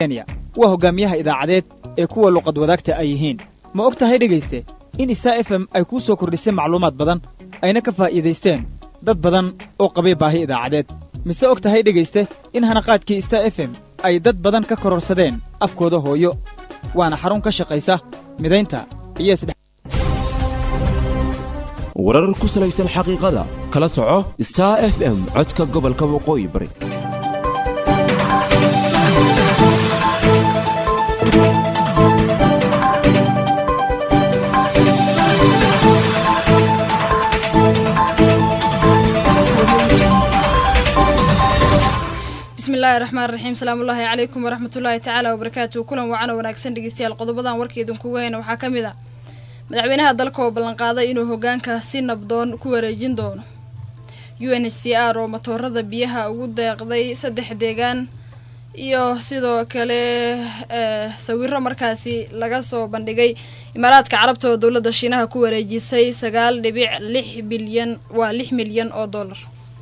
kenya waa hoggaamiyaha idaacadeed ee kuwa luqad wadaagta ay yihiin ma og tahay dhegayste in star f m ay kuu soo kordhisay macluumaad badan ayna ka faa'iidaysteen dad badan oo qabay baahi idaacadeed mise og tahay dhegayste in hanaqaadkii star f m ay dad badan ka kororsadeen afkooda hooyo waana xarun ka shaqaysa midaynta iyo isdhe warar ku salaysan xaqiiqada kala soco star f m codka gobolka waqooyi bari bismillahi raxmaan raxiim salaamullaahi calaykum waraxmatullaahi tacaala wabarakaatu kulan wacan oo wanaagsan dhegeystayaal qodobadan warkeedinkugu hayna waxaa ka mid ah madaxweynaha dalka oo ballanqaaday inuu hogaanka si nabdoon ku wareejin doono u n h c r oo matoorada biyaha ugu deeqday saddex deegaan iyo sidoo kale sawiro markaasi laga soo bandhigay imaaraadka carabta oo dowladda shiinaha ku wareejisay sagaal dhibic lix bilyan waa lix milyan oo dollar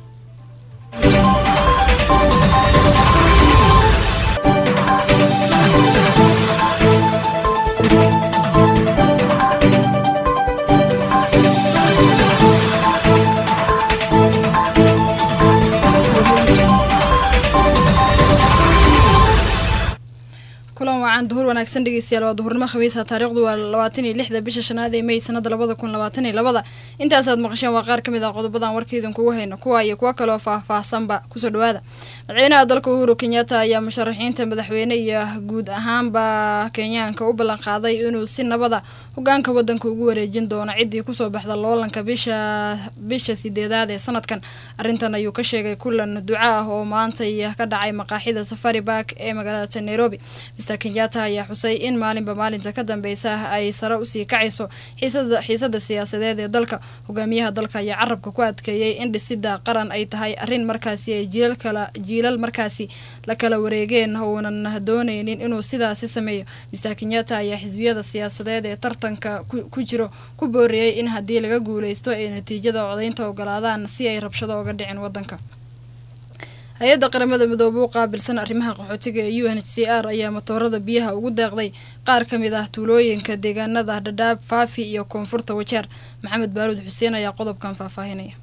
kulan wacan duhur wanaagsan dhegeystayaal waa duhurnimo khamiisa taariikhdu waa labaatan iyo lixda bisha shanaad ee may sanada labada kun labaatan iyo labada intaasaad maqasheen waa qaar ka mid ah qodobadan warkeedin kugu hayno kuwa iyo kuwo kaleoo faah-faahsanba kusoo dhawaada madaxweynaha dalka uhuru kenyatta ayaa musharaxiinta madaxweyne iyo guud ahaanba kenyaanka u ballanqaaday inuu si nabada hogaanka wadanka ugu wareejin doono ciddii kusoo baxda loolanka bisha bisha sideedaad ee sanadkan arrintan ayuu ka sheegay kulan duco ah oo maantay ka dhacay maqaaxida safari bark ee magaalada nairobi mr kenyatta ayaa xusay in maalinba maalinta ka dambeysa ay sare usii kacayso xiisada siyaasadeed ee dalka hogaamiyaha dalka ayaa carabka ku adkeeyey in dhisida qaran ay tahay arrin markaasi ay jiilal markaasi la kala wareegeen uunan dooneynin inuu sidaasi sameeyo mr kenyatta ayaa xisbiyada siyaasadeed ee tartanka ku jiro ku booriyey in haddii laga guuleysto ay natiijada codaynta ogolaadaan si ay rabshado oga dhicin wadanka hay-adda qaramada midoobe u qaabilsan arrimaha qaxootiga ee u n h c r ayaa matoorada biyaha ugu deeqday qaar ka mid ah tuulooyinka deegaanada dhadhaab faafi iyo koonfurta wajeer maxamed baaruud xuseen ayaa qodobkan faahfaahinaya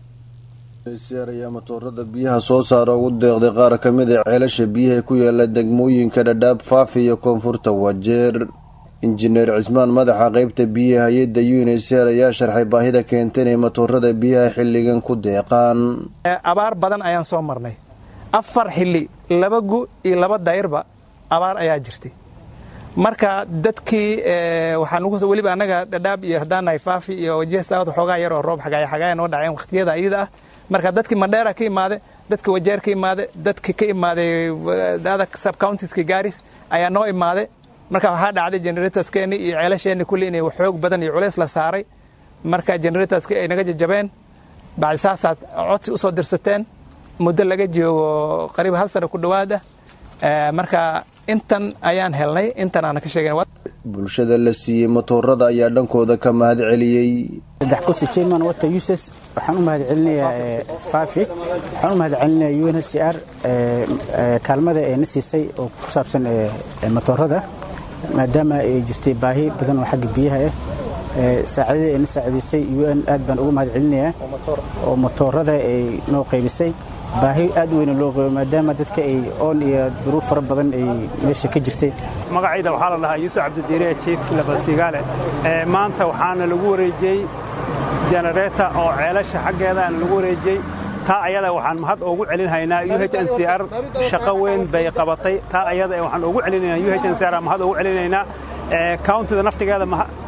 r ayaa matoorada biyaha soo saara ugu deeqday qaar ka mid a ceelasha biyaha ku yaala degmooyinka dhadhaab faafi iyo koonfurta wajeer injineer cismaan madaxa qeybta biyaha hay-adda u n h r ayaa sharxay baahida keenta inay matoorada biyaha xilligan ku deeqaan abaar badan ayaan soo marnay afar xilli laba gu iyo laba dayrba abaar ayaa jirtay marka dadkii waxaan weliba annaga dhadhaab iyo haddaan nahay faafi iyo wajah saawad xoogaa yaroo roob xagaaya xagaaya noo dhaceen waqtiyada iyada ah marka dadkii mandheera ka imaade dadkii wajeer ka imaade dadkii ka imaaday subcountiska gaaris ayaa noo imaade marka waxaa dhacday generatorskeenni iyo ceelasheenni kulli inay xoog badan iyo culeys la saaray marka generatorski ay naga jajabeen bacdi saasaad codsi usoo dirsateen muddo laga joogo qariib hal sano ku dhowaada marka intan ayaan helnay intan aana ka sheegen bulshada la siiyey matoorada ayaa dhankooda ka mahad celiyey saddex kursi chairman wata uses waxaan u mahad celinayaa faafi waxaan u mahad celinayaa u n h c r kaalmada ee na siisay oo ku saabsan matoorada maadaama ay jirtay baahi badan oo xagga biyaha ah saacadada ay na saacidaysay u n aad baan ugu mahad celinayaa oo matoorada ay noo qaybisay baahi aad weyna loo qabo maadaama dadka ay oon iyo duruuf fara badan ay meesha ka jirtay magacayda waxaa la dhahaa yuusuf cabdidiire jiif labasigaale maanta waxaana lagu wareejiyey jenereeta oo ceelasha xaggeedaana lagu wareejiyey taa ayada waxaan mahad ugu celinhaynaa u h n c r shaqo weyn bay qabatay taa ayada waxaan ugu celinaynaa u h n c r mahad ugu celinaynaa countida naftigeeda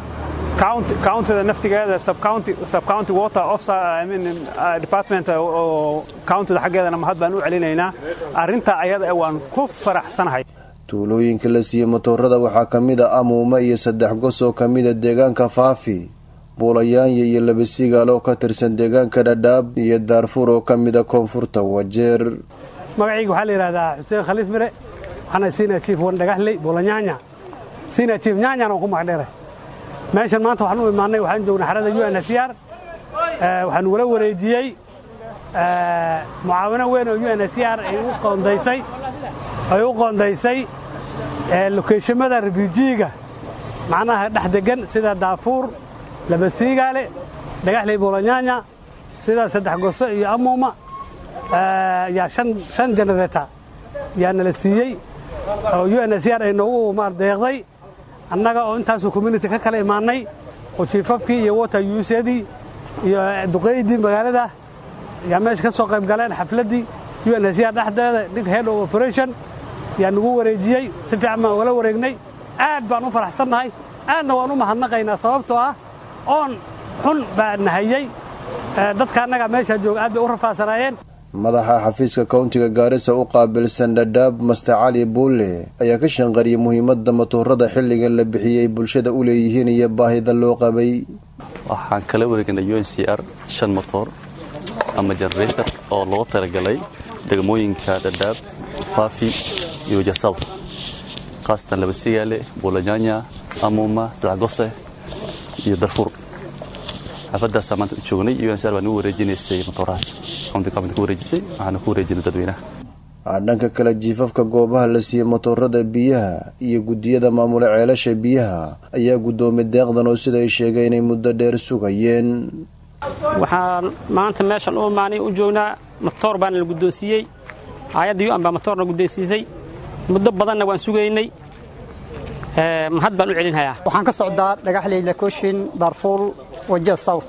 countida naftigeeda subcounty water officer I mean department oo countida xaggeedana mahad baan u celinaynaa arrinta ayada waan ku faraxsanahay tuulooyinka la siiyey matoorada waxaa ka mid a amuuma iyo saddex gos oo ka mida deegaanka faafi buulayaanya iyo labasigaal oo ka tirsan deegaanka dhadhaab iyo daarfuur oo ka mida koonfurta wajeer magacayga waxaa la yidhahdaa xuseen khaliif mire waxaana sina jiif wan dhagaxley buulanyaanya sina jiif nyaanyaan oo ku magdheeray meeshan maanta waxaan u imaannay waxaan joognay xarada u n h r waxaan ugula wareejiyey mucaawino weyn oo u n h r ay u qoondaysay ay u qoondaysay lokeeshamada refuujiyiga macnaha dhex degan sida daafuur labasiigaale dhagaxley boolonyaanya sida saddex goso iyo amuuma yaa shan generata yaa nala siiyey oo u n s r ay noogu deeqday annaga oo intaasoo community ka kala imaannay oo jiifafkii iyo water usedii iyo duqaydii magaalada yaa meesha ka soo qayb galeen xafladdii u n s r dhexdeeda ninka head of operation yaa nagu wareejiyey si fiican baan ugala wareegnay aad baan u faraxsannahay aadna waan u mahadnaqaynaa sababtoo ah oon xun baa nahayey dadka annaga meeshaa jooga aad bay u rafaasanaayeen madaxa xafiiska kowntiga gaarisa u qaabilsan dhadhaab master cali buulle ayaa ka shanqariyey muhiimadda matoorada xilligan la bixiyey bulshada u leeyihiin iyo baahida loo qabay waxaan kala wareegnay u n c r shan motoor ama generator oo loo talagalay degmooyinka dhadhaab faafi iyo jasouth khaasatan labasigaale buulanyanya amuuma sadexgose iyo darfuur xaafadaasaa maanta u joognay u n c r baa nagu wareejinaysay matoorahaas county government ku wareejisay waxaana ku wareejinay dadweynaha dhanka kale jiifafka goobaha la siiyey matoorada biyaha iyo guddiyada maamula ceelasha biyaha ayaa guddoomay deeqdan oo sida ay sheegeen inay muddo dheer sugayeen waxaan maanta meeshan u imaanay u joognaa matoor baana la guddoonsiiyey hay-adda u-an baa matoorna guddoonsiisay muddo badanna waan sugaynay mahad baan u celinhayaa waxaan ka socdaa dhagaxley lakooshin daarfuul wajiha south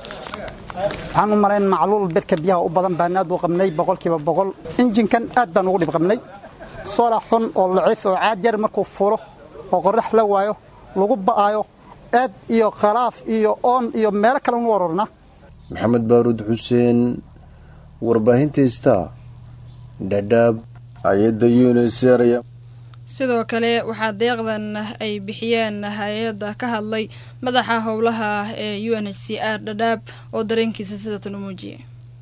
waxaan u malayn macluul birka biyaha u badan baan aad u qabnay boqolkiiba boqol injinkan aad baan ugu dhib qabnay sola xun oo laciif oo caad yar markuu fulo oo qorrax la waayo lagu ba'aayo aad iyo khalaaf iyo oon iyo meelo kale unu warorna maxamed baaruud xuseen warbaahintaista dhadhaab hay-adda unisr sidoo kale waxaa deeqdan ay bixiyeen hay-adda ka hadlay madaxa howlaha ee u n h c r dhadhaab oo dareenkiisa sidatan u muujiyay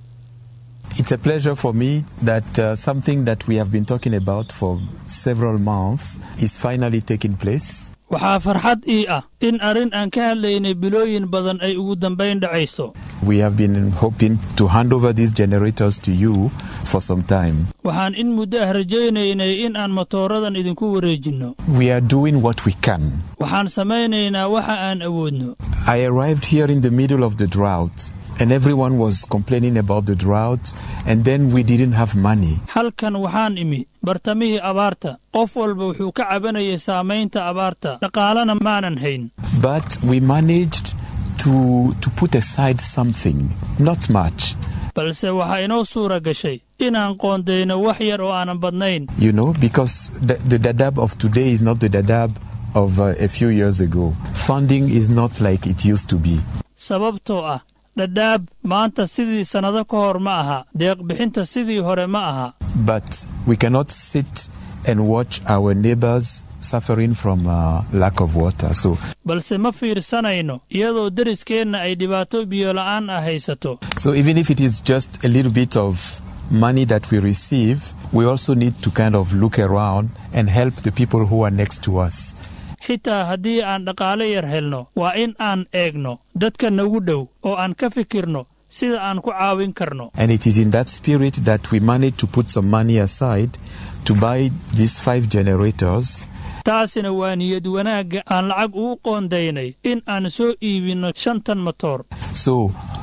It's a pleasure for me that uh, something that we have been talking about for several months is finally taking place. waxaa farxad ii ah in arrin aan ka hadlaynay bilooyin badan ay ugu dambayn dhacayso We have been hoping to hand over these generators to you for some time. waxaan in muddo ah rajaynaynay in aan matooradan idinku wareejinno We are doing what we can. waxaan samaynaynaa waxa aan awoodno I arrived here in the middle of the drought, and everyone was complaining about the drought, and then we didn't have money. halkan waxaan imi bartamihii abaarta qof walba wuxuu ka cabanayay saamaynta abaarta dhaqaalena maanan hayn But we managed to, to put aside something, not much. balse waxaa inoo suura gashay inaan qoondayno wax yar oo aanan badnayn You know, because the, the Dadaab of today is not the Dadaab of uh, a few years ago. Funding is not like it used to be. sababtoo ah dhadhaab maanta sidii sannado ka hor ma aha deeqbixinta sidii hore ma aha But we cannot sit and watch our neighbors suffering from uh, lack of water. So balse ma fiirsanayno iyadoo deriskeenna ay dhibaato biyola'aan ah haysato So even if it is just a little bit of money that we receive, we also need to kind of look around and help the people who are next to us. xitaa haddii aan dhaqaale yar helno waa in aan eegno dadka nagu dhow oo aan ka fikirno sida aan ku caawin karno And it is in that spirit that we managed to put some money aside to buy these five generators. taasina waa niyad wanaagga aan lacag ugu qoondaynay in aan soo iibinno shantan matoor So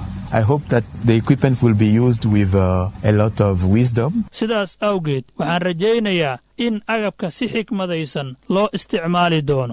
I hope that the equipment will be used with uh, a lot of wisdom. sidaas awgeed waxaan rajaynayaa in agabka si xikmadaysan loo isticmaali doono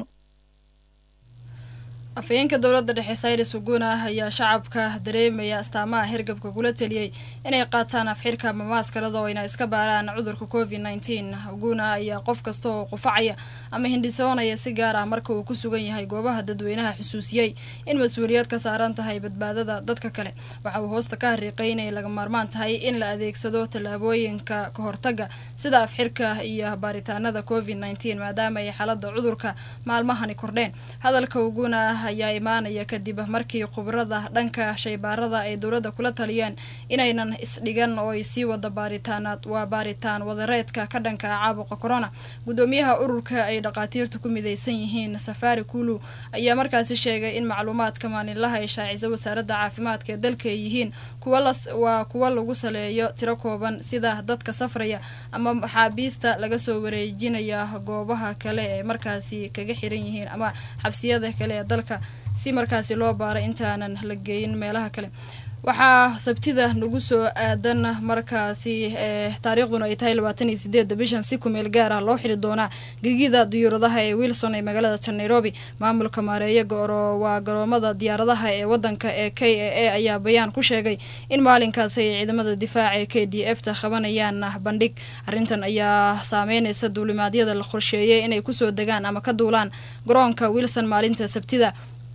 afhayeenka dowladda dhexe sayres uguna ayaa shacabka dareemaya astaamaha hirgabka kula teliyey inay qaataan afxirka ama maaskarada oo ayna iska baaraan cudurka covid nneteen uguna ayaa qof kasta oo qufacaya ama hindhisoonaya si gaar ah marka uu ku sugan yahay goobaha dadweynaha xusuusiyey in mas-uuliyad ka saaran tahay badbaadada dadka kale waxa uu hoosta ka hariiqay inay laga maarmaan tahay in la adeegsado tallaabooyinka ka hortaga sida afxirka iyo baaritaanada covid nneteen maadaama ay xaalada cudurka maalmahani kordheen hadalka uguna ayaa imaanaya kadib markii khubrada dhanka shaybaarada ay dowladda kula taliyeen inaynan isdhigan oo ay sii wada baaritaanaad waa baaritaan wadareedka ka dhanka ah caabuqa corona gudoomiyaha ururka ay dhaqaatiirtu ku midaysan yihiin safari kulu ayaa markaasi sheegay in macluumaadka maalinlaha ay shaacisa wasaaradda caafimaadka ee dalka ay yihiin kuwa las waa kuwa lagu saleeyo tiro kooban sida dadka safraya ama maxaabiista laga soo wareejinaya goobaha kale ee markaasi kaga xiran yihiin ama xabsiyada kale ee dalka si markaasi loo baaro intaanan la geyin meelaha kale waxaa sabtida nagu soo aadan markaasi ee taariikhduna ay tahay labaatan iyo sideedda bishan si kumeel gaar ah loo xiri doonaa gegida diyuuradaha ee wilson ee magaalada tan nairobi maamulka maareeya goro waa garoomada diyaaradaha ee wadanka ee k a a ayaa bayaan ku sheegay in maalinkaasi ay ciidamada difaaca ee k d f ta qabanayaan bandhig arrintan ayaa saameyneysa duulimaadyada la qorsheeyay inay kusoo degaan ama ka duulaan garoonka wilson maalinta sabtida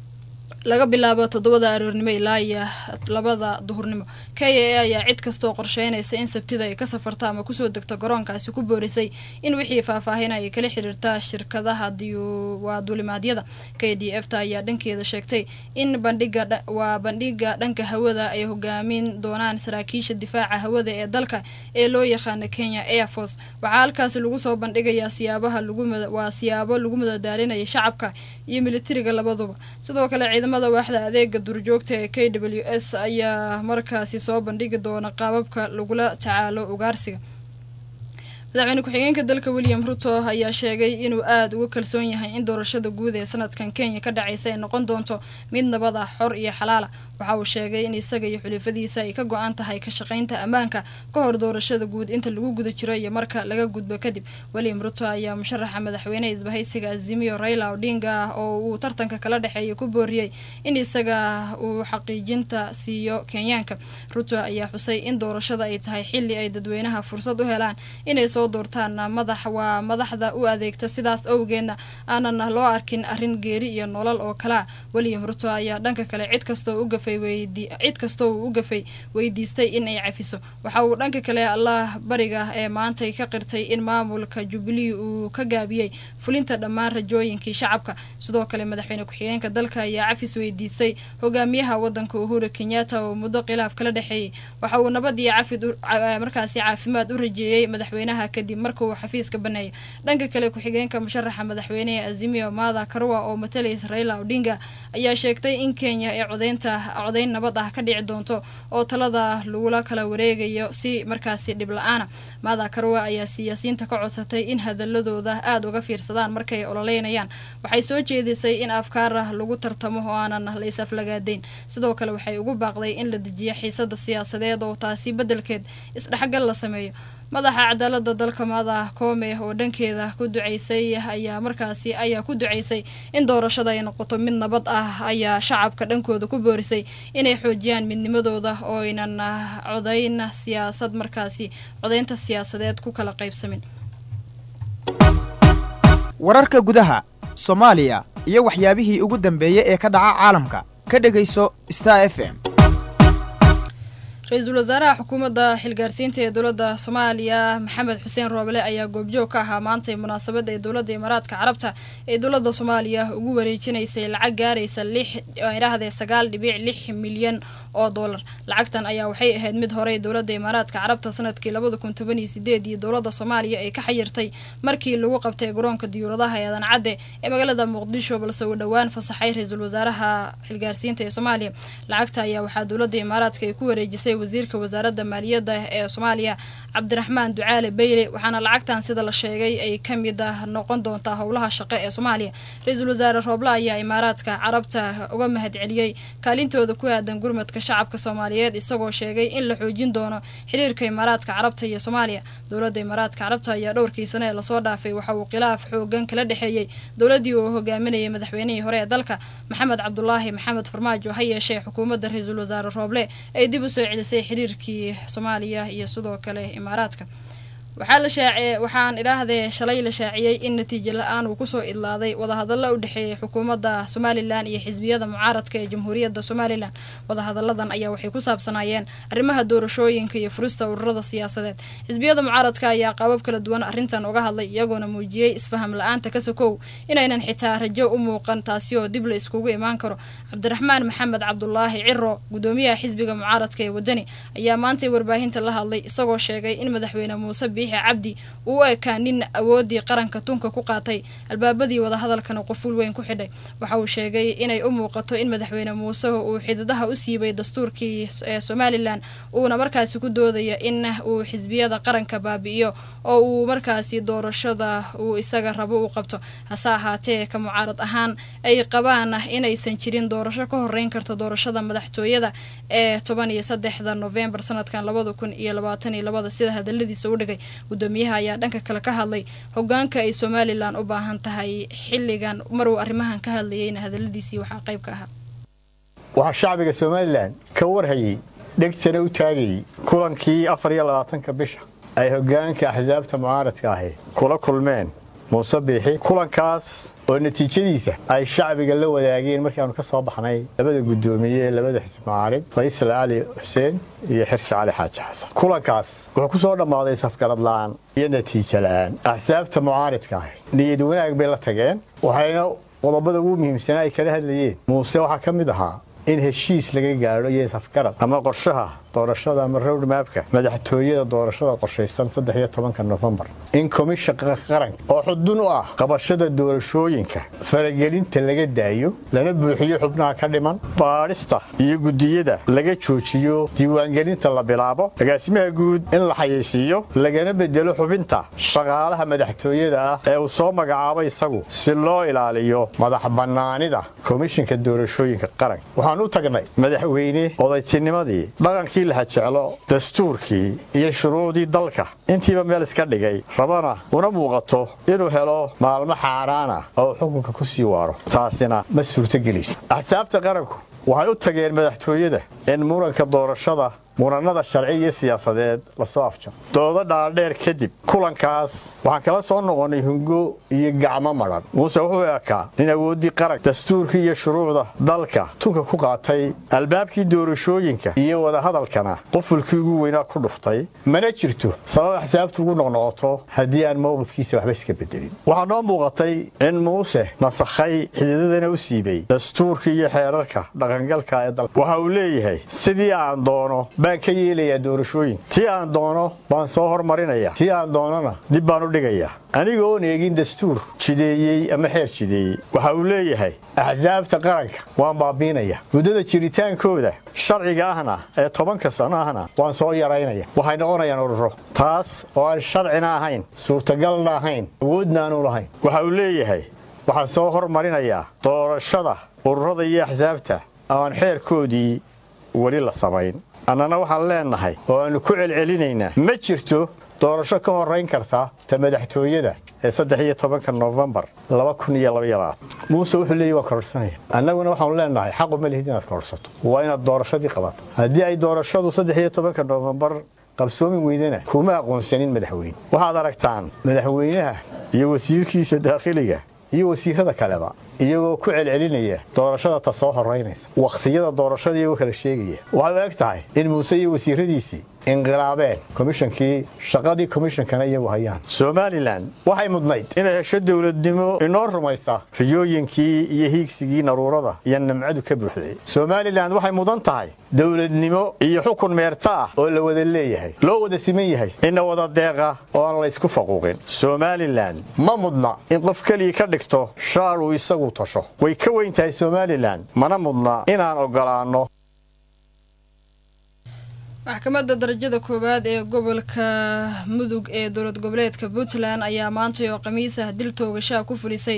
laga bilaabo toddobada aroornimo ilaa iyo labada duhurnimo k a a ayaa cid kastoo qorsheynaysa in sabtida ay ka safarta ama kusoo degto garoonkaasi ku boorisay in wixii faahfaahin ay kala xiriirta shirkadaha waa duulimaadyada k d f ta ayaa dhankeeda sheegtay in bandhiga waa bandhiga dhanka hawada ay hogaamin doonaan saraakiisha difaaca hawada ee dalka ee loo yaqaana kenya air force waxaa halkaasi lagu soo bandhigayaa siyaabaha lagwaa siyaabo lagu madadaalinaya shacabka iyo militariga labaduba sidoo kale ciidamada waaxda adeega duurjoogta ee k w s ayaa markaasi soo bandhigi doona qaababka lagula tacaalo ugaarsiga madaxweyne ku-xigeenka dalka william ruto ayaa sheegay inuu aada uga kalsoon yahay in doorashada guud ee sanadkan kenya ka dhacaysa ay noqon doonto mid nabad ah xor iyo xalaala waxa uu sheegay in isaga iyo xulifadiisa ay ka go-an tahay ka shaqaynta ammaanka ka hor doorashada guud inta lagu guda jiro iyo marka laga gudbo kadib william ruto ayaa musharaxa madaxweyne isbahaysiga azimiyo raila odinga ah oo uu tartanka kala dhexeeya ku booriyey in isaga uu xaqiijinta siiyo kenyaanka ruto ayaa xusay in doorashada ay tahay xili ay dadweynaha fursad u helaan inay soo doortaan madax waa madaxda u adeegta sidaas awgeedna aanan loo arkin arrin geeri iyo nolol oo kalea william ruto ayaa dhanka kale cid kastoo u gafay cid kastoo uu u gafay weydiistay in ay cafiso waxa uu dhanka kale allah bariga ee maantay ka qirtay in maamulka jubilee uu ka gaabiyey fulinta dhammaan rajooyinkii shacabka sidoo kale madaxweyne ku-xigeenka dalka ayaa cafis weydiistay hogaamiyaha wadanka uhuru kenyatta oo muddo khilaaf kala dhexeeyey waxa uu nabad iyo cafid markaasi caafimaad u rajeeyey madaxweynaha kadib marka uu xafiiska baneeyo dhanka kale ku-xigeenka musharaxa madaxweynehe azimio mada karua oo matalaysa raila odinga ayaa sheegtay in kenya ee codeynta codeyn nabad ah ka dhici doonto oo talada lagula kala wareegayo si markaasi dhib la-aana mada karwa ayaa siyaasiyiinta ka codsatay in hadaladooda aada uga fiirsadaan markay ololeynayaan waxay soo jeedisay in afkaar lagu tartamo oo aanan la is-aflagaadeyn sidoo kale waxay ugu baaqday in la dejiyo xiisada siyaasadeed oo taasi beddelkeed isdhexgal la sameeyo madaxa cadaalada dalka mada koome oo dhankeeda ku duceysay ayaa markaasi ayaa ku duceysay in doorashada ay noqoto mid nabad ah ayaa shacabka dhankooda ku boorisay inay xoojiyaan midnimadooda oo aynan codayn siyaasad markaasi codaynta siyaasadeed ku kala qaybsamin wararka gudaha soomaaliya iyo waxyaabihii ugu dambeeyey ee ka dhaca caalamka ka dhegayso star f m ra-iisul wasaaraha xukuumadda xilgaarsiinta ee dowladda soomaaliya maxamed xuseen roobale ayaa goobjoog ka ahaa maantay munaasabadda ee dowladda imaaraadka carabta ee dowladda soomaaliya ugu wareejinaysay lacag gaaraysa lix idhaahdee sagaal dhibic lix milyan oo dollar lacagtan ayaa waxay ahayd mid horey dowladda imaaraadka carabta sanadkii labada kun toban iyo sideed iyo dowladda soomaaliya ay ka xayirtay markii lagu qabtay garoonka diyuuradaha ee adan cadde ee magaalada muqdisho balse uu dhowaan fasaxay ra-iisul wasaaraha xilgaarsiinta ee soomaaliya lacagta ayaa waxaa dowladda imaaraadka ay ku wareejisay wasiirka wasaaradda maaliyadda ee soomaaliya cabdiraxmaan ducaale beyle waxaana lacagtan sida la sheegay ay ka mid ah noqon doontaa howlaha shaqo ee soomaaliya ra-iisul wasaare rooble ayaa imaaraadka carabta uga mahad celiyey kaalintooda ku aadan gurmadka shacabka soomaaliyeed isagoo sheegay in la xoojin doono xiriirka imaaraadka carabta iyo soomaaliya dowladda imaaraadka carabta ayaa dhowrkii sane ee lasoo dhaafay waxa uu khilaaf xoogan kala dhexeeyey dowladdii uu hogaaminayay madaxweynihii hore ee dalka maxamed cabdulaahi maxamed farmaajo ha yeeshee xukuumadda ra-iisul wasaare rooble ay dib u soo celisay xiriirkii soomaaliya iyo sidoo kale imaaraadka waxaa la shaaciye waxaan idhaahdee shalay la shaaciyey in natiijo la-aan uu kusoo idlaaday wadahadallo u dhexeeyay xukuumadda somalilan iyo xisbiyada mucaaradka ee jamhuuriyadda somalilan wadahadalladan ayaa waxay ku saabsanaayeen arrimaha doorashooyinka iyo furista ururada siyaasadeed xisbiyada mucaaradka ayaa qaabab kala duwan arrintan uga hadlay iyagoona muujiyey isfaham la-aanta ka sokow inaynan xitaa rajo u muuqan taasi oo dib la iskugu imaan karo cabdiraxmaan maxamed cabdulaahi ciro gudoomiyaha xisbiga mucaaradka ee wadani ayaa maantay warbaahinta la hadlay isagoo sheegay in madaxweyne muuse biixi cabdi uu u ekaa nin awoodii qaranka tunka ku qaatay albaabadii wadahadalkana quful weyn ku xidhay waxa uu sheegay inay u muuqato in madaxweyne muuse uu xididaha u siibay dastuurkii ee somalilan uuna markaasi ku doodayo in uu xisbiyada qaranka baabi'iyo oo uu markaasi doorashada uu isaga rabo u qabto hase ahaatee ka mucaarad ahaan ay qabaan inaysan jirin doorasho ka horeyn karta doorashada madaxtooyada ee toban iyo saddexda novembar sanadkan labada kun iyo labaatan iyo labada sida hadaladiisa u dhigay gudoomiyaha ayaa dhanka kale ka hadlay hogaanka ay somalilan u baahan tahay xilligan maruu arrimahan ka hadlayeyna hadaladiisii waxaa qayb ka ahaa waxaa shacbiga somalilan ka warhayey dhegtana u taagayey kulankii afar iyo labaatanka bisha ay hogaanka axsaabta mucaaradka ahi kula kulmeen muuse biixi kulankaas oo natiijadiisa ay shacbiga la wadaageen markaanu ka soo baxnay labada guddoomiye ee labada xisbi mucaarid faysal cali xuseen iyo xirsi cali xaaji xasan kulankaas wuxuu ku soo dhammaaday safgarad la'aan iyo natiijo la'aan axsaabta mucaaridka ahi niyad wanaag bay la tageen waxayna qodobada ugu muhiimsanaa ay kala hadlayeen muuse waxaa ka mid ahaa in heshiis laga gaadho iyo safgarad ama qorshaha doorashada ama rowdmaabka madaxtooyada doorashada qorshaysan saddex iyo tobanka nofembar in komishanka qaranka oo xudun u ah qabashada doorashooyinka faragelinta laga daayo lana buuxiyo xubnaha ka dhiman baadhista iyo guddiyada laga joojiyo diiwaangelinta la bilaabo agaasimaha guud in la xayeysiiyo lagana bedelo xubinta shaqaalaha madaxtooyada ah ee uu soo magacaabo isagu si loo ilaaliyo madax bannaanida komishanka doorashooyinka qaranka waxaan u tagnay madaxweyne odaytinimadii dhaqankii laha jeclo dastuurkii iyo shuruucdii dalka intiiba meel iska dhigay rabana una muuqato inuu helo maalmo xaaraana oo xukunka ku sii waaro taasina ma suurtogelayso axsaabta qaranku waxay u tageen madaxtooyada in muranka doorashada muranada sharci iyo siyaasadeed lasoo afjaro doodo dhaadheer kadib kulankaas waxaan kala soo noqonnay hungo iyo gacmo madhan muuse wuxuu ekaa nin awooddii qarank dastuurkii iyo shuruucda dalka tunka ku qaatay albaabkii doorashooyinka iyo wadahadalkana qufulkii ugu weynaa ku dhuftay mana jirto sabab axsaabtu ugu noqnoqoto haddii aan mowqifkiisa waxba iska bedelin waxaa noo muuqatay in muuse nasakhay xididadana u siibay dastuurkii iyo xeerarka dhaqangalka ee dalka waxa uu leeyahay sidii aan doono baan ka yeelayaa doorashooyinka tii aan doono baan soo hormarinaya tii aan doonona dib baan u dhigayaa aniga oon eegin dastuur jideeyey ama xeer jideeyey waxa uu leeyahay axsaabta qaranka waan baabiinaya muddada jiritaankooda sharciga ahna ee tobanka sano ahna waan soo yaraynaya waxay noqonayaan ururo taas oo aan sharcina ahayn suurtagalna ahayn awoodna aanu lahayn waxa uu leeyahay waxaan soo hormarinayaa doorashada ururada iyo axsaabta aan xeerkoodii weli la samayn annana waxaan leennahay oo aannu ku celcelinaynaa ma jirto doorasho ka horrayn karta ta madaxtooyada ee saddex iyo tobanka nofembar laba kun iyo labayabaad muuse wuxuu leeyay waan kororsanaya annaguna waxaanu leennahay xaqu ma lihid inaad kororsato waa inaad doorashadii qabato haddii ay doorashadu saddex iyo tobanka nofembar qabsoomi weydana kuma aqoonsanin madaxweyne waxaad aragtaan madaxweynaha iyo wasiirkiisa daakhiliga iyo wasiirada kaleba iyagoo ku celcelinaya doorashada ta soo horaynaysa wakhtiyada doorashada iyagoo kala sheegaya waxay u eg tahay in muuse iyo wasiiradiisii inqilaabeen komishankii shaqadii komishankana iyagu hayaan somalilan waxay mudnayd inay hesho dowladnimo inoo rumaysa riyooyinkii iyo hiigsigii naruurada iyo nimcadu ka buuxday somalilan waxay mudan tahay dowladnimo iyo xukun meerta ah oo la wada leeyahay loo wada siman yahay ina wada deeqa oo aan laysku faquuqin somalilan ma mudna in qof keliya ka dhigto shaar uu isagu tasho way ka weyn tahay somalilan mana mudna inaan ogolaanno maxkamadda darajada koowaad ee gobolka mudug ee dowlad goboleedka puntland ayaa maantay oo khamiis ah dil toogashaha ku fulisay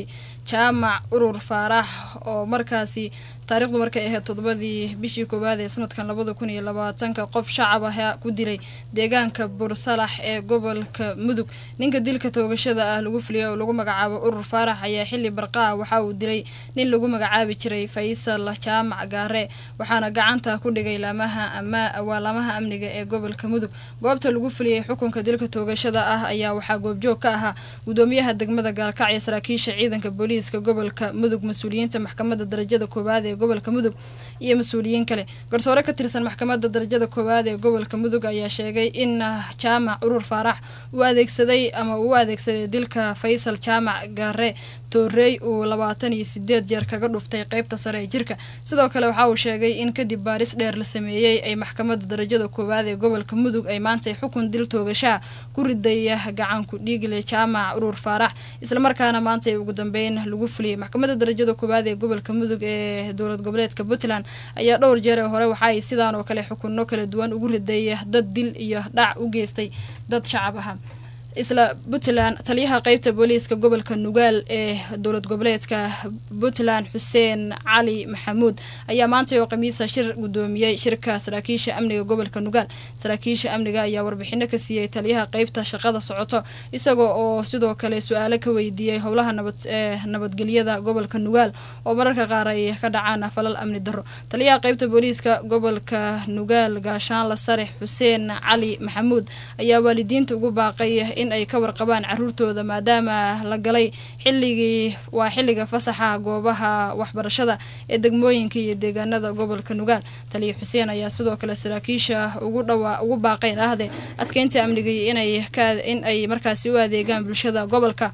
jaamac urur faarax oo markaasi taariikhdu markay ahayd toddobadii bishii koowaad ee sanadkan labada kun iyo labaatanka qof shacab ah ku dilay deegaanka bursalax ee gobolka mudug ninka dilka toogashada ah lagu filiyay oo lagu magacaabo urur faarax ayaa xili barqaa waxa uu dilay nin lagu magacaabi jiray faysal jaamac gaare waxaana gacanta ku dhigay laamaha waalaamaha amniga ee gobolka mudug goobta lagu filiyey xukunka dilka toogashada ah ayaa waxaa goobjoog ka ahaa gudoomiyaha degmada gaalkacyo saraakiisha ciidanka booliiska gobolka mudug mas-uuliyiinta maxkamadda darajada koowaad ee gobolka mudug iyo mas-uuliyiin kale garsoore ka tirsan maxkamadda darajada koowaad ee gobolka mudug ayaa sheegay in jaamac urur faarax uu adeegsaday ama uu adeegsaday dilka faysal jaamac gaare toorey uu labaatan iyo sideed jeer kaga dhuftay qeybta sare ee jirka sidoo kale waxa uu sheegay in kadib baaris dheer la sameeyey ay maxkamadda darajada koowaad ee gobolka mudug ay maantay xukun dil toogashaa ku ridaya gacanku dhiigle jaamac urur faarax islamarkaana maantay ugu dambeyn lagu fuliyey maxkamadda darajada koowaad ee gobolka mudug ee dowlad goboleedka puntland ayaa dhowr jeer ee hore waxa ay sidaan oo kale xukunno kala duwan ugu riday dad dil iyo dhac u geystay dad shacab aha isla puntland taliyaha qeybta booliiska gobolka nugaal ee dowlad goboleedka puntland xuseen cali maxamuud ayaa maantay oo khamiisa shir gudoomiyey shirka saraakiisha amniga gobolka nugaal saraakiisha amniga ayaa warbixino ka siiyey taliyaha qeybta shaqada socoto isagoo oo sidoo kale su-aalo ka weydiiyey howlaha nabad ee nabadgelyada gobolka nugaal oo mararka qaar ay ka dhacaan falal amni darro taliyaha qeybta booliiska gobolka nugaal gaashaanla sare xuseen cali maxamuud ayaa waalidiinta ugu baaqay in ay ka warqabaan caruurtooda maadaama la galay xilligii waa xilliga fasaxa goobaha waxbarashada ee degmooyinka iyo deegaanada gobolka nugaal taliya xuseen ayaa sidoo kale saraakiisha ugu dhawaa ugu baaqeen ahde adkeynta amniga inay in ay markaasi u adeegaan bulshada gobolka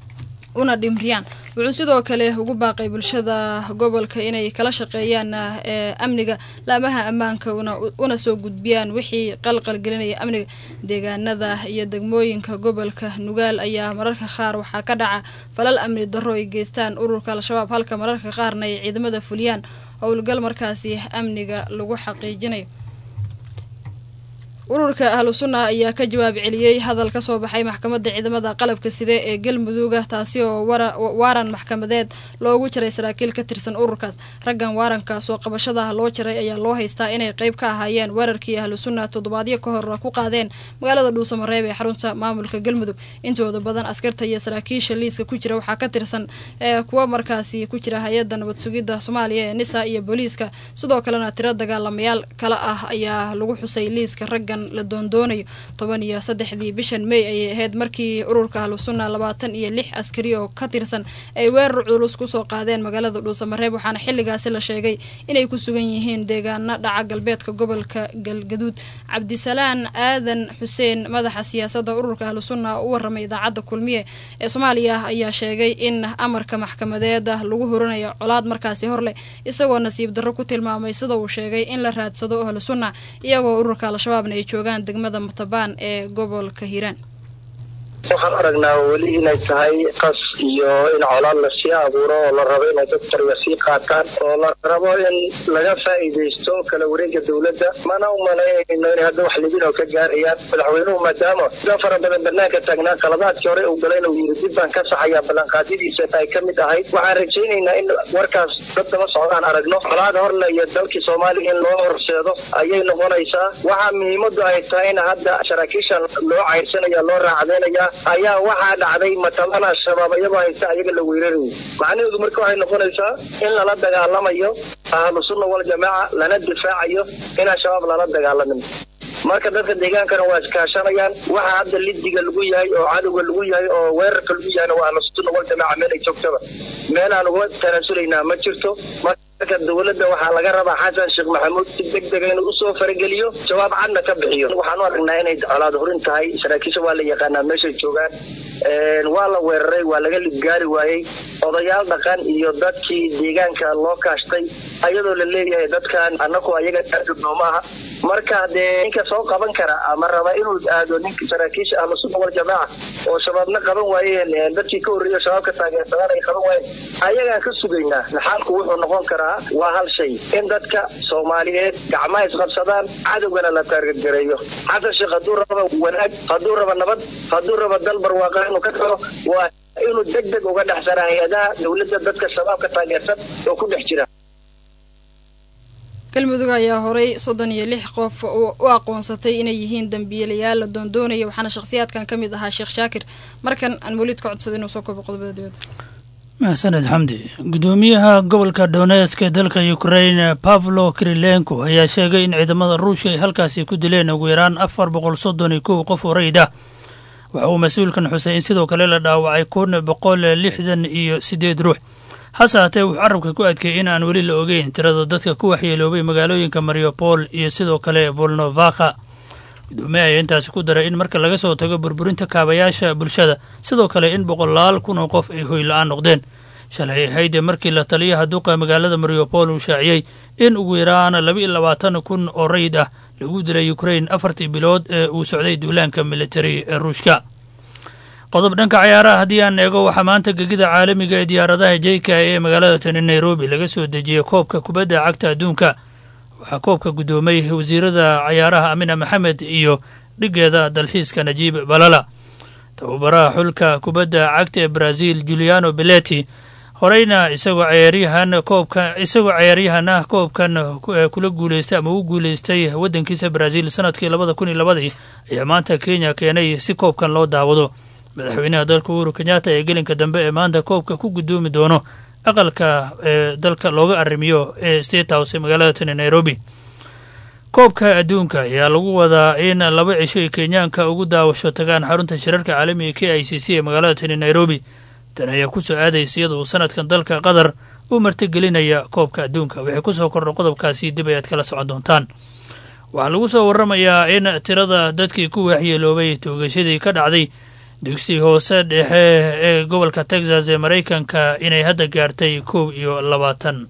una dhimriyaan wuxuu sidoo kale ugu baaqay bulshada gobolka inay kala shaqeeyaan ee amniga laamaha ammaanka una soo gudbiyaan wixii qalqal gelinaya amniga deegaanada iyo degmooyinka gobolka nugaal ayaa mararka qaar waxaa ka dhaca falal amni darro ay geystaan ururka al-shabaab halka mararka qaarna ay ciidamada fuliyaan howlgal markaasi amniga lagu xaqiijinayo ururka ahlu sunna ayaa ka jawaab celiyey hadal ka soo baxay maxkamadda ciidamada qalabka side ee galmudugah taasi oo waaran maxkamadeed loogu jiray saraakiil ka tirsan ururkaas raggan waaranka soo qabashadaha loo jiray ayaa loo haystaa inay qeyb ka ahaayeen weerarkii ahlu sunna toddobaadyo ka hor ku qaadeen magaalada dhuusamareeb ee xarunta maamulka galmudug intooda badan askarta iyo saraakiisha liiska ku jira waxaa ka tirsan ee kuwa markaasi ku jira hay-adda nabad sugidda soomaaliya ee nisa iyo booliiska sidoo kalena tiro dagaalamayaal kale ah ayaa lagu xusay liiska raggan la doondoonayo toban iyo saddexdii bishan may ayay ahayd markii ururka ahlu sunna labaatan iyo lix askari oo ka tirsan ay weerar culus kusoo qaadeen magaalada dhuusamareeb waxaana xilligaasi la sheegay inay ku sugan yihiin deegaano dhaca galbeedka gobolka galgaduud cabdisalaan aadan xuseen madaxa siyaasadda ururka ahlu sunna oo u waramay idaacadda kulmiye ee soomaaliya ayaa sheegay in amarka maxkamadeeda lagu horanayo colaad markaasi horleh isagoo nasiib darro ku tilmaamay sida uu sheegay in la raadsado ahlu sunna iyagoo ururka al-shabaabna ay joogaan degmada mutabaan ee gobolka hiiraan waxaan aragnaa weli inay tahay qas iyo in colaad lasii abuuro oo la rabo inay dad qarya sii qaataan oo la rabo in laga faa'iidaysto kala wareega dowladda mana u malaynayno inay hadda wax libin oo ka gaarayaan madaxweynuhu maadaama sida fara badan banaanka taagnaa qaladaadkii hore uu galay inuu yiri dib baan ka saxayaa ballanqaadadiisa ay ka mid ahayd waxaan rajaynaynaa in warkaas dad daba socdaan aragno colaad horle iyo dalkii soomaaliya in loo horseedo ayay noqonaysaa waxaa muhiimadu ay tahay in hadda saraakiishan loo cayrsanaya loo raacdeynaya ayaa waxaa dhacday mataban al-shabaab iyagoo haysta ayaga la weerarayo macnaheedu marka waxay noqonaysaa in lala dagaalamayo ahlu sunna wal jamaaca lana difaacayo in al-shabaab lala dagaalamin marka dadka deegaankana waa iskaashanayaan waxa hadda lidiga lagu yahay oo cadowga lagu yahay oo weerarka lagu yahayna waa ahlu sunna wal jamaaca meel ay joogtaba meel aan uga tanaasulaynaa ma jirto marka dowladda waxaa laga rabaa xasan sheekh maxamuud si deg dega inuu usoo farageliyo jawaab cadna ka bixiyo waxaan u aragnaa inay colaad hurin tahay saraakiisha waa la yaqaanaa meeshay joogaan waa la weeraray waa laga libgaari waayey odayaal dhaqan iyo dadkii deegaanka loo kaashtay ayadoo la leeyahay dadkan anaku ayaga aadudnooma aha marka dee ninka soo qaban kara ama raba inuu aado ninka saraakiisha ahlu sunna wal jamaaca oo shabaabna qaban waayeen dadkii ka horreeya shabaabka taageersadaan ay qaban waayeen ayagaan ka sugaynaa xaalku wuxuu noqon karaa waa hal shay in dadka soomaaliyeed gacmaha isqabsadaan cadowgana la taargadgareeyo xasan sheekh hadduu raba wanaag hadduu raba nabad hadduu raba dal barwaaqa inuu ka tago waa inuu deg deg uga dhexsana hay-adaha dowladda dadka shabaabka taageersan oo ku dhex jira galmudug ayaa horay soddon iyo lix qof u aqoonsatay inay yihiin dambiilayaal la doondoonaya waxaana shakhsiyaadkan ka mid ahaa sheekh shaakir markan aan weliid ka codsaday inuu soo koobo qodobada dibadda maxsaned xamdi gudoomiyaha gobolka donesk ee dalka ukrain pavlo kirilenko ayaa sheegay in ciidamada ruushka ay halkaasi ku dileen ugu yaraan afar boqol soddon iyo kow qof oo rayid ah waxa uu mas-uulkan xusay in sidoo kale la dhaawacay kun boqol lixdan iyo siddeed ruux hase haatee wuxuu carabka ku adkeeyey in aan weli la ogeyn tirada dadka ku waxyeeloobay magaalooyinka mariopol iyo sidoo kale volnovaka gudoomiye ayaa intaasi ku daray in marka laga soo tago burburinta kaabayaasha bulshada sidoo kale in boqolaal kun oo qof ay hoy la-aan noqdeen shalay hayde markii la taliyaha duqa magaalada mariopol uu shaaciyey in ugu yaraan laba iyo labaatan kun oo rayid ah lagu dilay ukrain afartii bilood ee uu socday duulaanka militari ee ruushka qodob dhanka cayaaraha haddii aan eego waxaa maanta gegida caalamiga ee diyaaradaha jeyka ee magaalada tani nairobi laga soo dejiyey koobka kubadda cagta adduunka waxaa koobka guddoomay wasiirada cayaaraha amina maxamed iyo dhigeeda dalxiiska najiib balala tababaraha xulka kubadda cagta ee brazil juliano beleti horeyna isagoo cayaaryahan koobka isagoo cayaaryahan ah koobkan kula guuleystay ama u guuleystay waddankiisa brazil sanadkii labada kun iyo labadii ayaa maanta kenya keenay si koobkan loo daawado madaxweynaha dalka uhuru kenyatta ee gelinka dambe ee maanta koobka ku guddoomi doono aqalka ee dalka looga arrimiyo ee state house ee magaalada tani nairobi koobka adduunka ayaa lagu wadaa in laba cisho ay kenyaanka ugu daawasho tagaan xarunta shirarka caalamiga k i c c ee magaalada tani nairobi tan ayaa ku soo aadaysa iyada uu sanadkan dalka qatar u martigelinaya koobka adduunka waxay ku soo kordha qodobkaasi dib ayaad kala socon doontaan waxaa lagu soo warramayaa in tirada dadkii ku waxyeeloobay toogashadii ka dhacday dugsi hoose dhexe ee gobolka texas ee maraykanka inay hadda gaartay kow iyo labaatan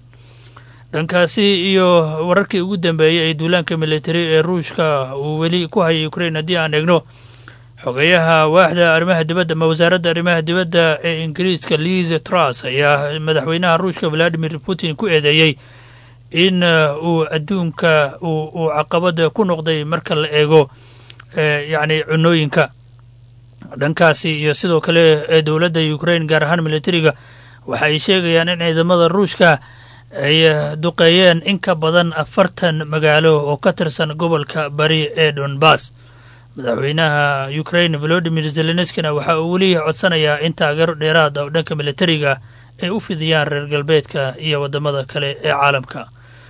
dhankaasi iyo wararkii ugu dambeeyey ee duulaanka militari ee ruushka uu weli ku hayay ukrain haddii aan eegno xogeyaha waaxda arrimaha dibadda ama wasaaradda arrimaha dibadda ee ingiriiska liz truss ayaa madaxweynaha ruushka valadimir putin ku eedeeyey in uu adduunka uu caqabada ku noqday marka la eego yacni cunooyinka dhankaasi iyo sidoo kale ee dowladda ukrain gaar ahaan militariga waxa ay sheegayaan in ciidamada ruushka ay duqeeyeen in ka badan afartan magaalo oo ka tirsan gobolka bari ee donbass madaxweynaha ukrain volodimir zelenskina waxa uu weli codsanayaa in taageero dheeraad ah oo dhanka militariga ay u fidiyaan reer galbeedka iyo waddamada kale ee caalamka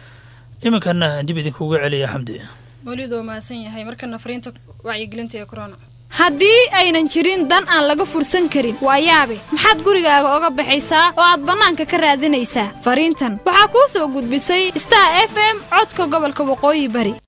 iminkana dib idinkuuga celiya xamdi weliid waa mahadsan yahay markana fariinta wacyigelinta ee corona haddii aynan jirin dan aan laga fursan karin waa yaabe maxaad gurigaaga oga baxaysaa oo aad bannaanka ka raadinaysaa fariintan waxaa kuu soo gudbisay star f m codka gobolka waqooyi bari